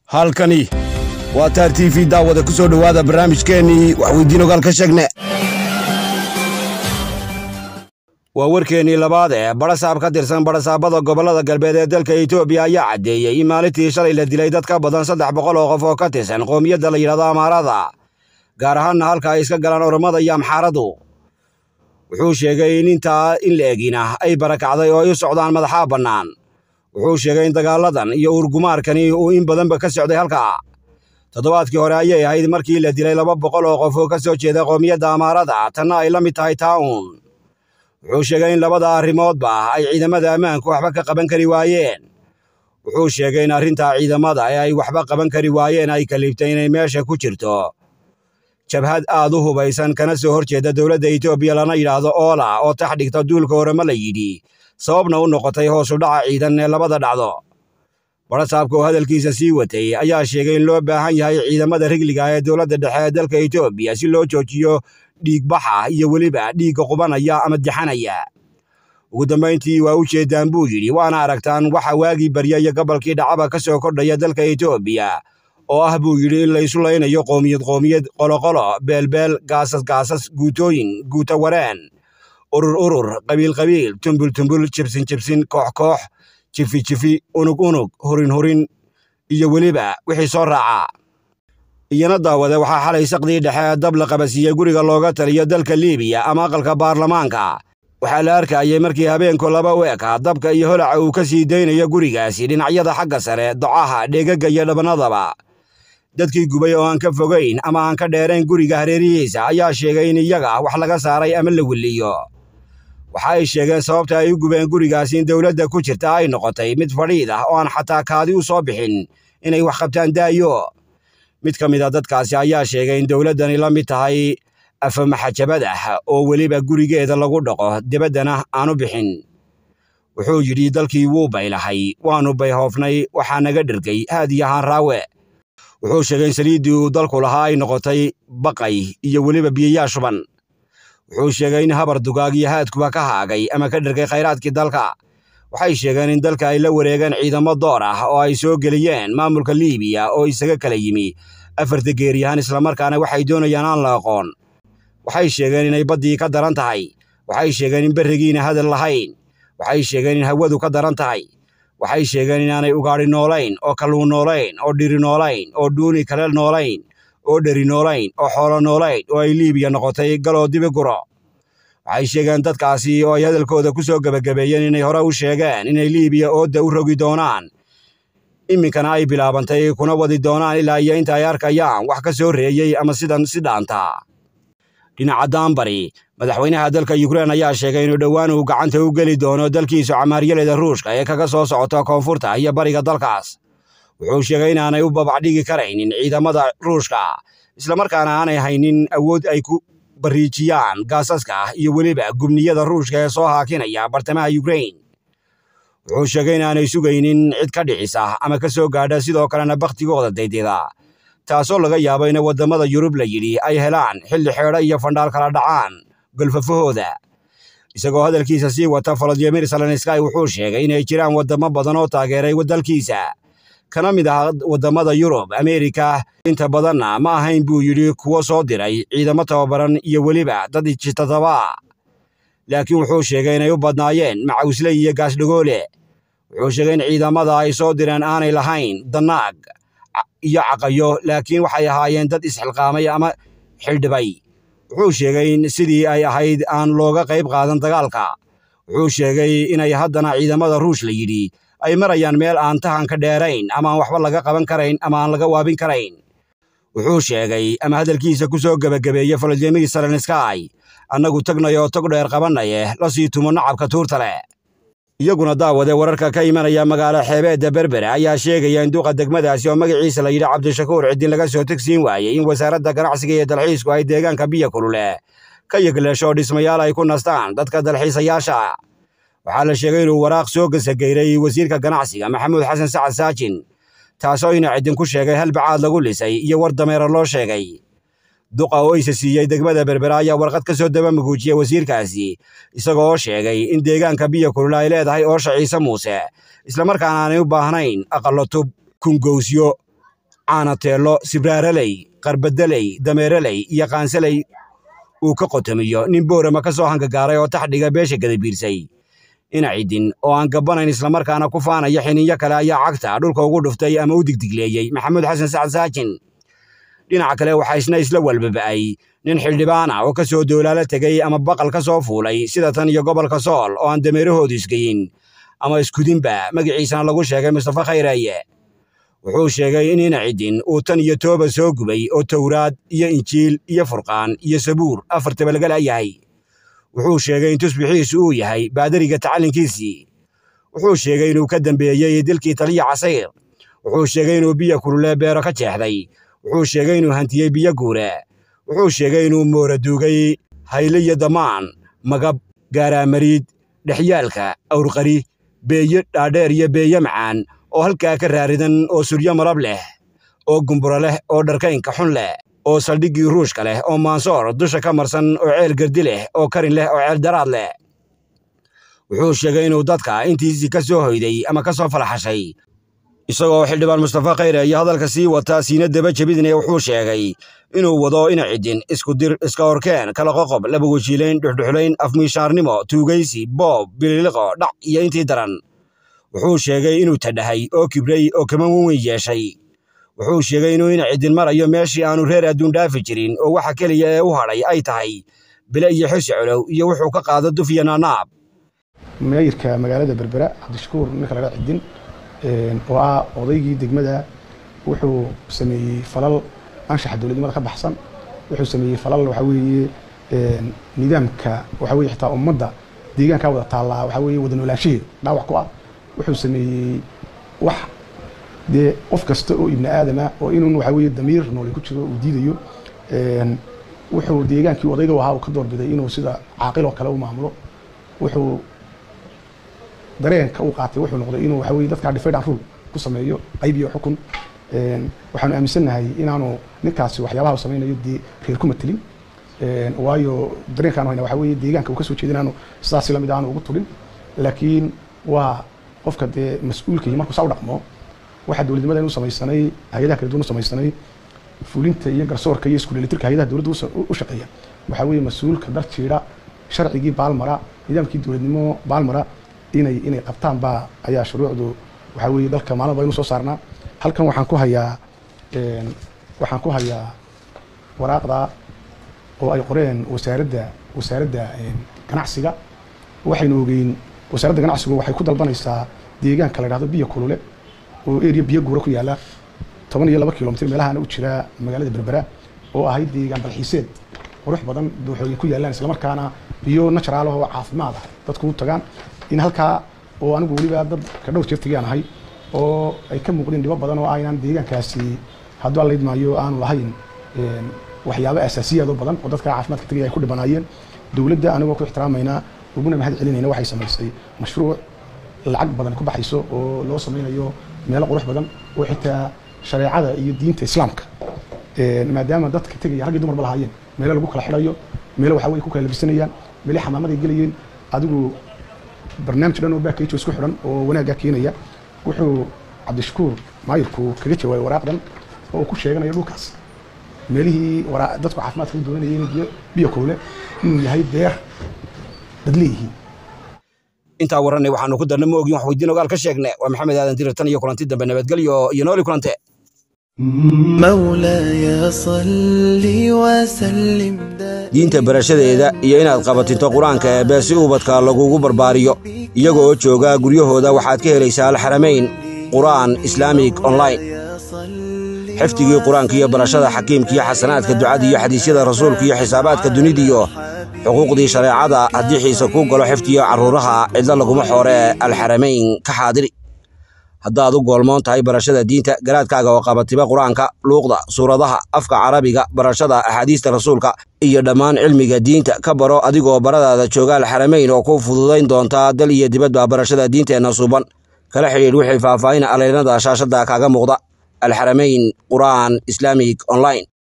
halkani waa taar t v daawada ku soo dhowaada barnaamijkeennii waxweydiin ogaal ka sheegne waa warkeennii labaad ee badhasaab ka tirsan badhasaabada gobollada galbeed ee dalka etoobiya ayaa caddeeyey in maalintii shalay la dilay dad ka badan saddex boqol oo qof oo ka tirsan qoomiyadda la yidhahdo amaarada gaar ahaanna halka ay iska galaan oromada iyo amxaaradu wuxuu sheegay in intaa in la egina ay barakacday oo ay u socdaan madaxaa bannaan wuxuu sheegay in dagaaladan iyo uurgumaarkani uu in badanba ka socday halkaa toddobaadkii hore ayay ahayd markii la dilay laba boqol oo qof oo ka soo jeeda qoomiyadda amaarada tanna ay la mid tahay taa'uun wuxuu sheegay in labada arrimoodba ay ciidamada ammaanku waxba ka qaban kari waayeen wuxuu sheegay in arrintaa ciidamada ee ay waxba qaban kari waayeen ay kaliibtay inay meesha ku jirto jabhad aad u hubaysan kana soo hor jeeda dowladda etoobiya lana yidhaahdo oola oo tax dhigta duulka orama la yidhi sababna u noqotay hoosu dhaca ciidan ee labada dhacdo badhasaabka oo hadalkiisa sii watay ayaa sheegay in loo baahan yahay ciidamada rigliga ee dowladda dhexe ee dalka etoobiya si loo joojiyo dhiigbaxa iyo weliba dhiigga qubanaya ama dixanaya ugu dambayntii waa u jeeddaan buu yidhi waana aragtaan waxa waagii barya iyo gobolkii dhacaba ka soo kordhaya dalka etoobiya oo ah buu yidhi in laysu laynayo qoomiyad qoomiyad qoloqolo beelbeel gaasas gaasas guutooyin guuta wareen urur urur qabiil qabiil tumbul tumbul jibsin jibsin koox koox jifi jifi unug unug hurin hurin iyo weliba wixii soo raaca iyana daawade waxaa xalay saqdii dhexe dab la qabasiiyey guriga looga taliyo dalka liibiya ama aqalka baarlamaanka waxaa la arkayay markii habeenku laba u eka dabka iyo holaca uu ka sii daynayo gurigaasi dhinacyada xagga sare docaha dheegagga iyo dhabannadaba dadkii gubay oo aan ka fogayn ama aan ka dheerayn guriga hareerihiisa ayaa sheegay in iyaga wax laga saaray ama la weliyo waxa ay sheegeen sababta ay u gubeen gurigaasi in dowladda ku jirta ay noqotay mid fadhiid ah oo aan xataa kaadi u soo bixin inay wax qabtaan daayo mid ka mid a dadkaasi ayaa sheegay in dowladdani la mid tahay afamaxajabad ah oo weliba gurigeeda lagu dhaqo debaddana aanu bixin wuxuu yidhi dalkii wuu baylahay waannu bayhoofnay waxaa naga dhergay haad iyo haan raawe wuxuu sheegay in saliiddii uu dalku lahaa ay noqotay baqay iyo weliba biyayaa shuban wuxuu sheegay in habar dugaag iyo haadkuba ka haagay ama ka dhergay khayraadkii dalka waxay sheegeen in dalka ay la wareegeen ciidamo door ah oo ay soo geliyeen maamulka liibiya oo isaga kala yimi afarta geeriyahan islamarkaana waxay doonayaan aan la aqoon waxay sheegeen inay baddii ka daran tahay waxay sheegeen in berrigiina hadal lahayn waxay sheegeen in hawadu ka daran tahay waxay sheegeen inaanay ugaadhi noolayn oo kalluun noolayn oo dhiri noolayn oo dhuuni kale noolayn oo dheri noolayn oo xoolo noolayn oo ay liibiya noqotay galoo dibi guro waxay sheegeen dadkaasi oo ay hadalkooda ku soo gebagabeeyeen inay hore u sheegeen inay liibiya oodda u rogi doonaan iminkana ay bilaabantay kuna wadi doonaan ilaa iyo inta ay arkayaan wax ka soo reeyey ama sidan si dhaanta dhinaca daanbari madaxweynaha dalka yukrain ayaa sheegay inuu dhowaan uu gacanta u geli doono dalkiisu camaaryaleda ruushka ee kaga soo socota koonfurta iyo bariga dalkaas wuxuu sheegay inaanay u babacdhigi karaynin ciidamada ruushka islamarkaana aanay haynin awood ay ku bariijiyaan gaasaska iyo weliba gubniyada ruushka ee soo haakinaya bartamaha yukrain wuxuu sheegay inaanay sugaynin cid ka dhicisa ama ka soo gaadha sidoo kalena bakhtigooda daydida taasoo laga yaabo in waddamada yurub la yidhi ay helaan xilli xeedho iyo fandhaal kala dhacaan golfafahooda isagoo hadalkiisa sii wata volodimir salenskay wuxuu sheegay inay jiraan waddamo badan oo taageeray dalkiisa kana mid ah waddamada yurub ameerika inta badanna ma ahayn buu yidhi kuwo soo diray ciidamo tababaran iyo weliba dad ijitadaba laakiin wuxuu sheegay inay u badnaayeen macawsle iyo gaasdhagoole wuxuu sheegay in ciidamada ay soo direen aanay lahayn danaag iyo caqayo laakiin waxay ahaayeen dad isxilqaamay ama xildhibay wuxuu sheegay in sidii ay ahayd aan looga qayb qaadan dagaalka wuxuu sheegay inay haddana ciidamada ruush la yidhi ay marayaan meel aan tahanka dheerayn ama aan waxba laga qaban karayn ama aan laga waabin karayn wuxuu sheegay ama hadalkiisa ku soo gebagabeeyey volodimir salenskay annagu tagnay oo tog dheer qabanaye la sii tumo nacabka tuurta leh iyaguna daawade wararka ka imanaya magaalo xeebeedda berbere ayaa sheegaya in duqa degmadaasi oo magaciisa la yidhi cabdishakuur ciddin laga soo tegsiin waayey in wasaaradda ganacsiga iyo dalxiisku ay deegaanka biyo kulule ka yegleesho dhismayaal ay ku nastaan dadka dalxiisayaasha waxaa la sheegay inuu waraaq soo gasageyray wasiirka ganacsiga maxamuud xasan sacad saajin taasoo ina ciddin ku sheegay hal bacaad lagu lisay iyo war dameero loo sheegay duqa oo isa siiyey degmada berbera ayaa warqad ka soo daba muguujiyey wasiirkaasi isagoo oo sheegay in deegaanka biyo kulula ay leedahay oosha ciise muuse islamarkaana aanay u baahnayn aqallo tub kungowsyo caanateello sibraaraley qarbadeley dameeraley iyo qaansaley uu ka qotomiyo nin boorama ka soo hangagaaray oo taxdhiga beesha gadabiirsay ina cidin oo aan gabbanayn islamarkaana ku faanaya xiniinyo kale ayaa cagta dhulka ugu dhuftay ama u digdigleeyey maxamuud xasan sacad saajin dhinaca kale waxaa isna isla walbaba'ay nin xildhibaana oo ka soo doolaala tegey ama baqal ka soo fuulay sida tan iyo gobolka sool oo aan dameerahoodu isgeyin ama iskudinba magaciisana lagu sheegay mustafa khayreeye wuxuu sheegay in ina cidin uu tan iyo tooba soo gubay oo towraad iyo injiil iyo furqaan iyo sabuur afartaba laga la'yahay wuxuu sheegay in tusbixiisu uu yahay baadariga tacallinkiisii wuxuu sheegay inuu ka dambeeyey dilkii taliya casayr wuxuu sheegay inuu biyo kulule beero ka jeexday wuxuu sheegay inuu hantiyey biyo guure wuxuu sheegay inuu moora duugay hayle iyo damaan magab gaaraamariid dhexyaalka awrqari beeyo dhaadheer iyo beeyo macaan oo halkaa ka raaridan oo suryo malab leh oo gumburo leh oo dharkaynka xun leh oo saldhiggii ruushka leh oo maansoor dusha ka marsan oo ceel gardi leh oo karin leh oo ceel daraad leh wuxuu sheegay inuu dadka intiisii ka soo hoyday ama ka soo falaxashay isagoo xildhibaan mustafa khayre iyo hadalka sii wata siina daba jebidne wuxuu sheegay inuu wado ina cidin iskudir iska horkeen kala qoqob laba wejiilayn dhuxdhuxlayn afmiishaarnimo tuugaysi boob bililiqo dhac iyo intii daran wuxuu sheegay inuu tadhahay oo kibray oo kama weyn yeeshay wuxuu sheegay inuu ina cidin marayo meeshii aanu reer adduun dhaafi jirin oo waxa keliya ee u hadhay ay tahay bile iyo xusi colow iyo wuxuu ka qaado duf iyo naanaab meeyirka magaalada berbera cabdishakuur ninka laga cidin oo ah odaygii degmada wuxuu sameeyey falal anshaxa dowladnimada ka baxsan wuxuu sameeyey falal waxa weeye nidaamka waxa weye xitaa ummadda deegaankaa wada taallaa waxa weeye wada noolaanshaheeda dhaawac ku ah wuxuu sameeyey wax dee qof kasta oo ibni aadama oo inun waxa weeye damiir noole ku jiro uu diidayo wuxuu deegaankii odayga ahaa uu ka doorbiday inuu sida caaqil oo kale u maamulo wuxuu dareenka uu qaatay wuxuu noqday inuu waxa weye dadkaa divide and rule ku sameeyo qayb iyo xukun waxaanu aaminsannahay inaanu ninkaasi waxyaabaha uu samaynayo dee reer ku matelin waayo dareenkaanu hayna waxa weeye deegaanka uu ka soo jeeda inaanu sidaasi lamid aanu ugu tulin laakiin waa qofka dee mas-uulka iyo markuu saa u dhaqmo waxaa dowladnimada inu samaysanay hay-adaha kala duwan u samaysanay fulinta iyo garsoorka iyo iskuulelitirka hay-adaha dowladda u shaqeeya waxaa weeye mas-uulka dar jiidha sharcigii baalmara nidaamkii dowladnimo baalmara inay inay qabtaan baa ayaa shuruucdu waxaa weeye dalka maalin ba inu soo saarnaa halkan waxaan ku hayaa waxaan ku hayaa waraaqda oo ay qoreen wasaaradda wasaaradda ganacsiga waxaynu ogeyn wasaaradda ganacsigu waxay ku dalbanaysaa deegaanka la dhahdo biyo kulule oo area biyo guura ku yaala toban iyo laba kilomitr meelahana u jira magaalada berbera oo ahayd deegaan dalxiiseed qurux badan dooxooyin ku yaalaan islamarkaana biyo natural oo caafimaad ah dadku u tagaan in halkaa oo anigu weliba dad ka dhowr jeer tegaan ahay oo ay ka muuqdeen dhibo badan oo aynaan deegaankaasi hadduu alla idmaayo aanu lahayn waxyaabo asaasiyaad oo badan oo dadka caafimaadka tegaya ay ku dhibanaayeen dowladda anigoo ku ixtiraamaynaa uguna mahad celinayna waxay samaysay mashruuc lacag badan ku baxayso oo loo samaynayo meelo qurux badan oo xitaa shareecada iyo diinta islaamka maadaama dadka tegaya rag iyo dumarba lahaayeen meelo lagu kala xidhayo meelo waxa weye ku kala labisanayaan meelo xamaamaday gelayeen adigu barnaamij dhan oo baakayjo isku xidhan oo wanaaggaa keenaya wuxuu cabdishakuur maayirku kaga jawaabay waraaqdan oo uu ku sheeganayo dhulkaas meelihii dadku caafimaadka u doonanayay inay biyo biyo kulule inuu yahay beer dad leeyihiin intaa warranay waxaanu ku darna ma ogin wax weydiin ogaal ka sheegne waa maxamed aadan dirir tan iyo kulanti dambe nabadgelyo iyo nooli kulante مولاي صل وسلم diinta barashadeeda iyo inaad qabatinto qur-aanka eebbe si ubadka lagugu barbaariyo iyaga oo jooga guryahooda waxaad ka helaysaa alxaramayn qur'aan islaamig online xifdigii qur-aanka iyo barashada xakiimka iyo xasanaadka ducada iyo xadiisyada rasuulka iyo xisaabaadka dunidiyo xuquuqdii shareecada haddii xiise kuu galo xifdiyo carruuraha cidlo laguma xooree alxaramayn ka xaadiri haddaad u goolmoon tahay barashada diinta garaadkaaga oo qabatiba qur-aanka luuqda suuradaha afka carabiga barashada axaadiista rasuulka iyo dhammaan cilmiga diinta ka baro adigoo baradaada jooga alxaramayn oo ku fududayn doontaa dal iyo dibadba barashada diinteenna suuban kala xidhiidh wixii faahfaahin aleynada shaashadda kaaga muuqda alxaramayn qur'aan islaamig online